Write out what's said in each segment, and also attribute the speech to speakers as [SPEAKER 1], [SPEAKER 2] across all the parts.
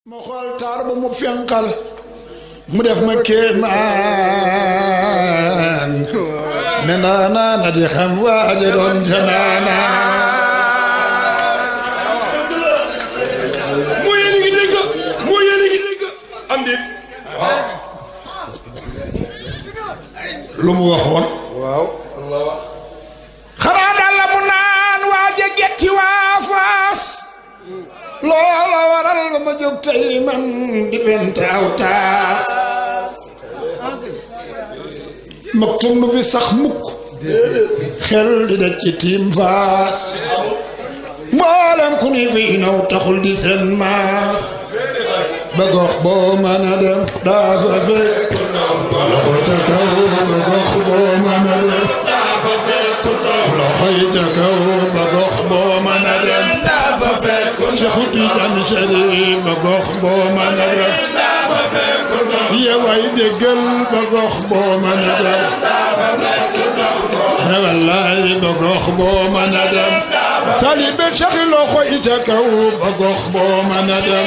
[SPEAKER 1] ma xool taar ba mu fenqal mu def ma kéemaan ne naanaa na di xam waaja doon ca naanaa
[SPEAKER 2] moo yéen a ngi dégg moo yéen a ngi dégg am déet
[SPEAKER 1] lu mu waxoon
[SPEAKER 2] waaw
[SPEAKER 1] xanaa daal la mu naan waaja getti waa faas loola waral ba ma jóg tey man di bente aw taas mag tum nu fi sax mukk xel di daj ci tiim faas mboolem ku ni fi naw taxul di seen maas ba gox boo mën a dem daa fa fekk loxo ca kaw ba gox boo mën a dem loxo yi ca kaw ba gox boo mën a dem Cheikhu Tijaan Sharif ba gox boo mën a dem yeway déggal ba gox boo mën a dem wallaay ba gox boo mën a dem talibe Cheikh loxo yi ca kaw ba gox boo mën a dem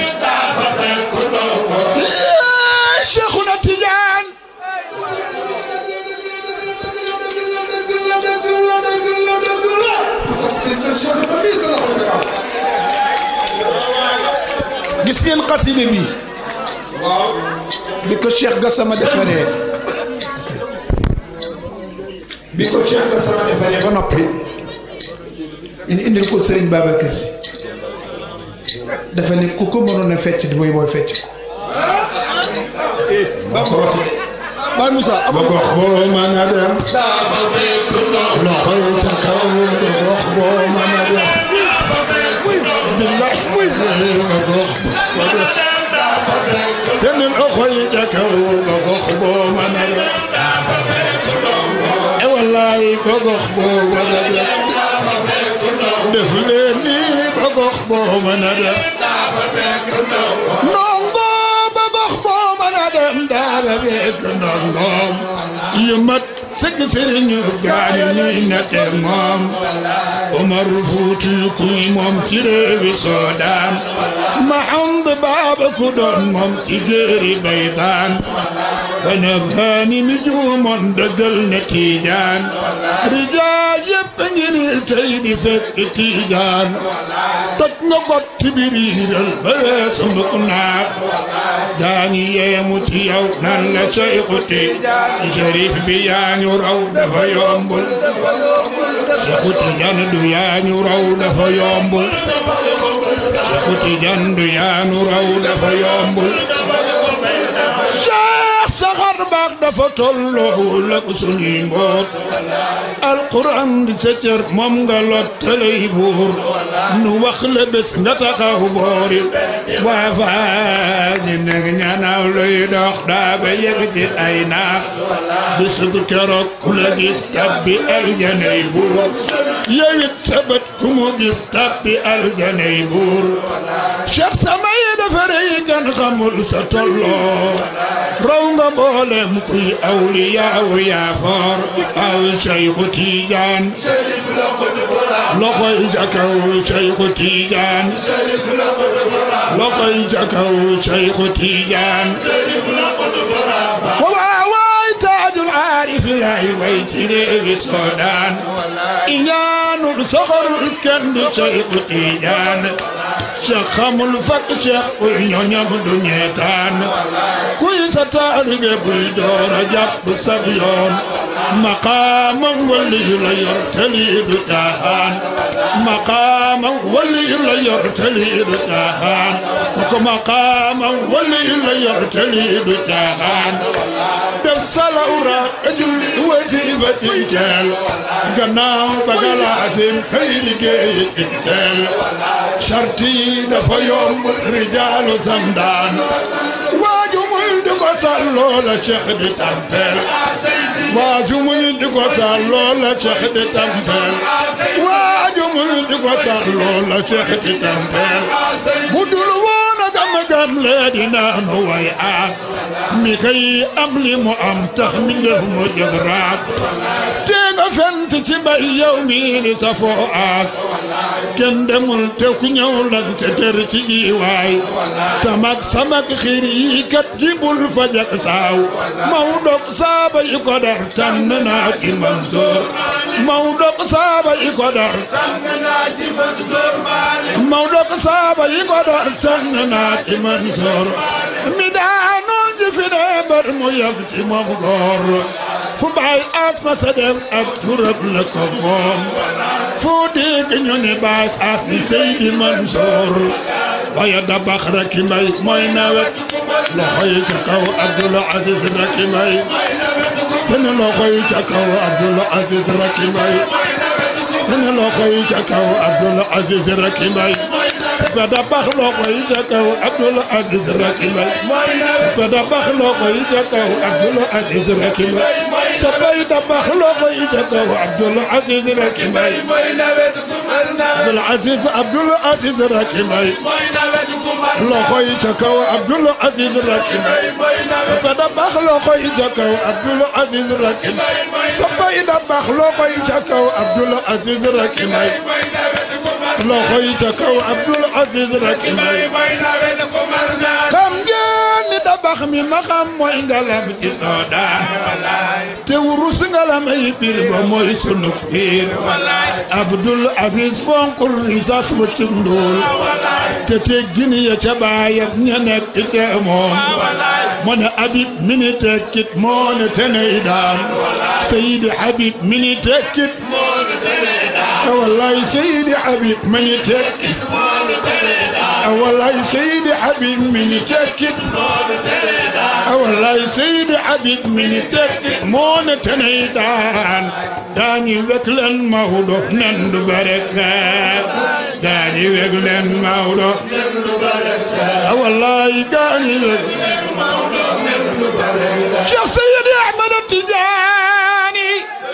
[SPEAKER 1] Cheikhuna Tijaan gis ngeen xaside bi bi ko Cheikh Gassama defaree bi ko Cheikh Gassama defaree ba noppi ñu indil ko Serigne Babacar Sy dafa ne ku ko mënoon a fecc di mooy mooy fecc ko moo ko wax de
[SPEAKER 2] Baye Moussa
[SPEAKER 1] ba gox boo mën a dem loxo yi ca kaw ba gox boo mën a dem billahi ba gox seen loxo yi ca kaw ba gox boo mën a dem e wallahi ba gox boo mën a dem def leen nii ba gox boo mën a dem ndongo ba gox boo mën a dem daara beeg ndongoom yu mat sëgg sëriñu gaani ñuy nekke moom Omar Fuuti kuy moom ci réewi Soodaan Mahand Baaba ku doon moom ci géeri Baydaan wana faani mi juumoon dëggal ne Tiijaan rijaal yépp ngi ni tey di fekk Tiijaan toj nga got ci biriiral ba weesu mbëkk naaf daani yeemu ci yow nan la Seexu Tijaan Sharif bi yaa ñu raw dafa yombul Seexu Tijaan du yaa ñu raw dafa yombul Seexu Tijaan du yaa ñu raw dafa yombul Cheikh saxar baax dafa tolloowul ak suñuy mboot alquran di sa cër moom nga lottalay buur nu wax la bés nga taxaw boori waa faa ñi nekk ñanaaw luy dox daa ba yëg ci ay naax bés bu keroog ku la gis tabbi aljanay buur yewit sa bët ku mu gis tabbi aljanay buur Cheikh samay dafa rëy gan xamul sa tolloo raw nga mboolem kuy awliyaawu yaa foor aw Seexu Tijaan loxoy ca kaw Seexu Tijaan loxoy ca kaw Seexu Tijaan waaw waay taajul aarif lay way ci réewi Soodaan iñaanul soxorul kenn du Seexu Tijaan Cheikh xamul fakk Cheikh kuy ñoñam du ñeetaan kuy sa taalibe buy door a jàpp sab yoon maqaamam wali yu la yor tali du caaxaan maqaamam wali yu la yor tali du caaxaan ko maqaamam wali yu la yor tali du caaxaan def salawra ajul wasifa ci teel gannaaw ba galaasim kay liggéey ci teel sharti dafa yomb rijaalu samdaan waaju muy di ko sàlloo la Cheikh di tampeel waaju muy di ko sàlloo la Cheikh di tampeel waaju muy di ko sàlloo la Cheikh di tampeel bu dul woon a gam gam lee dina nu way aas mi kay am li mu am tax mi def mu jóg raas te nga fent ci mbay yow mii ni sa foo aas kenn demul te ku ñëw lan te ter ci gi waay tamak samak xiir yi kat jibul fajak saaw Maodo saaba yi ko dar tànn naa ci Mansoor Maodo saaba yi ko dar Maodo saaba yi ko dar tànn naa ci Mansoor mi daanoon ji fi ne bar mu yab ci moom góor fu baay asma sa dem ab turab la ko moom fu dégg ñu ne baay as ni Seydi Mansoor waaye dabax rek mbay mooy nawet loxo yi ca kaw Abdul Aziz rek mbay seen loxo yi ca kaw Abdul Aziz rek mbay seen loxo yi ca kaw Abdul Aziz rek mbay ba dabax loxo yi ca kaw Abdul Aziz rek mbay ba dabax loxo yi ca kaw Abdul Aziz rek mbay sa bay dabax loxo yi ca kaw Abdul Aziz rek mbay Abdul Aziz Abdul Aziz rek mbay loxo yi ca kaw Abdul Aziz rek mbay sa bay dabax loxo yi ca kaw Abdul Aziz rek mbay sa bay dabax loxo yi ca kaw Abdul Aziz rek mbay loxo yi ca kaw Abdul Aziz rek mbay xam ngeen ni dabax mi ma xam mooy ngalam ci soodaan te wurus ngalam ay biir ba mooy sunu biir Abdul Aziz fonkul risas ba tundul te teggin ya ca baayam ña nekk ca moom moo ne Habib mi ni tekkit moo ne teney daan Seydi Habib mi ni tekkit wallaay Seydi Habib mi ni tekkit wallaay Seydi Habib mi ni tekkit wallaay Seydi Habib mi ni tekkit moo ne teney daan daañu wek leen Maodo nen du barakaat daañu wek leen Maodo wallaay daañu wek Cheikh Seydi Ahmad Tijaani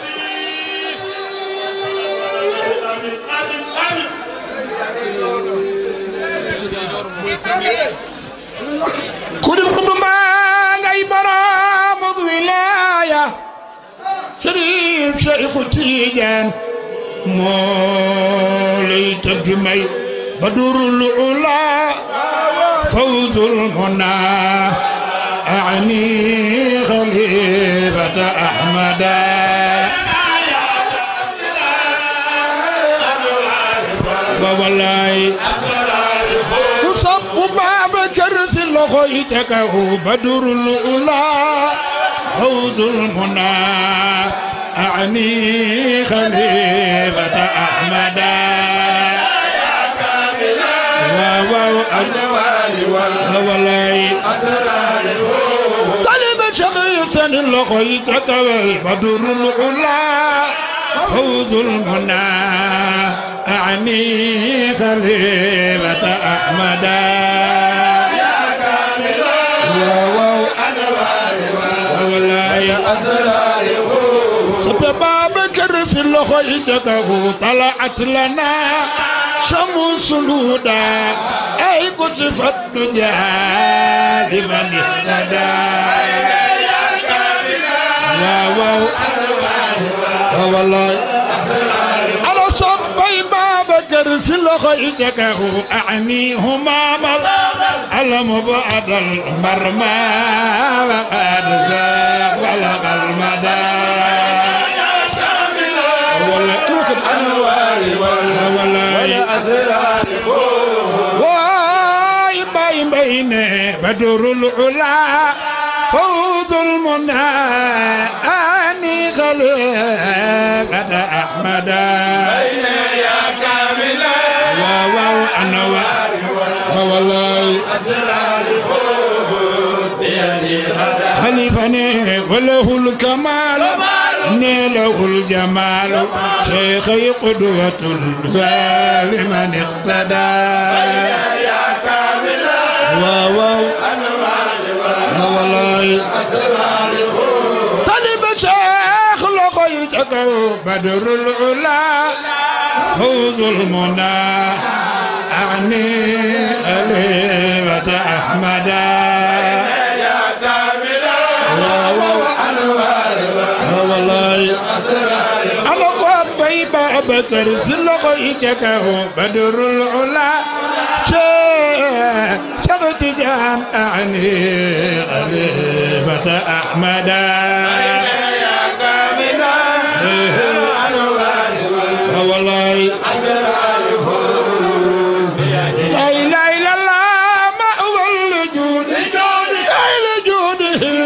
[SPEAKER 1] ku di xutbu maa ngay boroom ak wilaaya Sharif Cheikhu Tijaan moo lay tëgg may badurul ula fawzul munaa أعني خليفة أحمدا والله وصب باب كرس لخيتك بدر الأولى فوز المنى أعني خليفة أحمدا واو والله طلب شخيصا لقيتك بدر العلا فوز المنى أعني خليفة أحمدا يا كامل واو والله يا أسرار سبب كرس لخيتك طلعت لنا شمس الهدى أي كشفت دجى لمن اهتدى واو والله على صبي باب كرس لخيتك أعنيهما مر على مبعد المرمى وقد زاق ولق المدى ولا أنوار ولا ولا أسرار واي باي بين بدر العلا فوز المنى أني خليفة أحمد بين يا كاملا واو أنوار والله أسرار خليفني وله الكمال نيله الجمال شيخي قدوة لمن اقتدى يا كاملا واو والله طلب شيخ لقيتك بدر العلا فوز المنى أعني أليمة أحمدا يا كاملا واو والله أنا قد loxoy Babacar Si loxoy ca kaw Badrul Ula Cheikh Tidiane ani Xalifata Ahmada wallaay la ilaha illallah ma wal juud ay la juud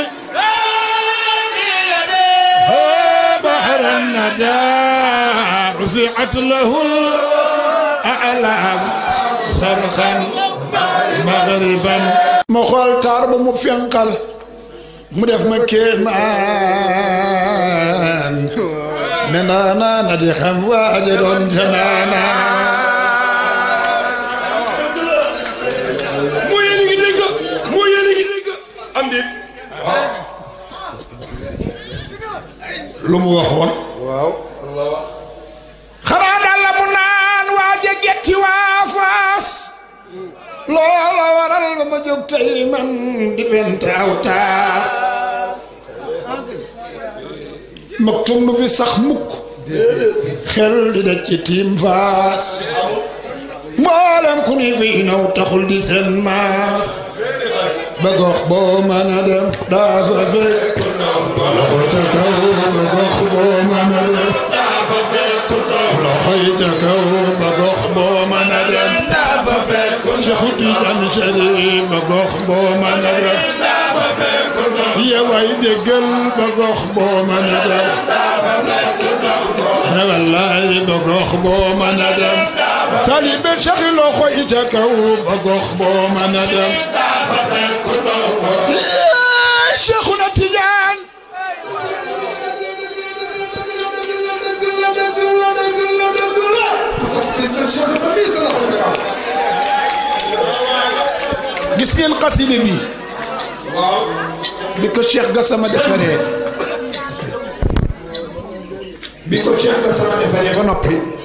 [SPEAKER 1] بحر الندى رفعت له الأعلام صرخا مغربا ما xool taar ba mu fenqal mu def ma kéemaan ne naa naa na di xam waaja doon janaana
[SPEAKER 2] moo yéen a ngi dégg moo yéen a ngi dégg am déet
[SPEAKER 1] lu mu waxoon xanaa daal la mu naan waaja getti waa faas loola waral ba ma jóg tey man di wente aw taas maktum nu fi sax mukk xel di daj ci tiim faas mboolem ku ni fi naw taxul di seen maas ba gox boo mën a dem daa fa fekk loxo ca kaw ba gox boo mën a dem loxo yi ca kaw ba gox boo mën a dem Cheikh Tidiane Chérif ba gox boo mën a dem yeway déggal ba gox boo mën a dem wallaay ba gox boo mën a dem talibe Cheikh loxo yi ca kaw ba gox boo mën a dem Cheikhuna Tidiane gis ngeen xaside bi bi ko Cheikh Gassama defaree bi ko Cheikh Gassama defaree ba noppi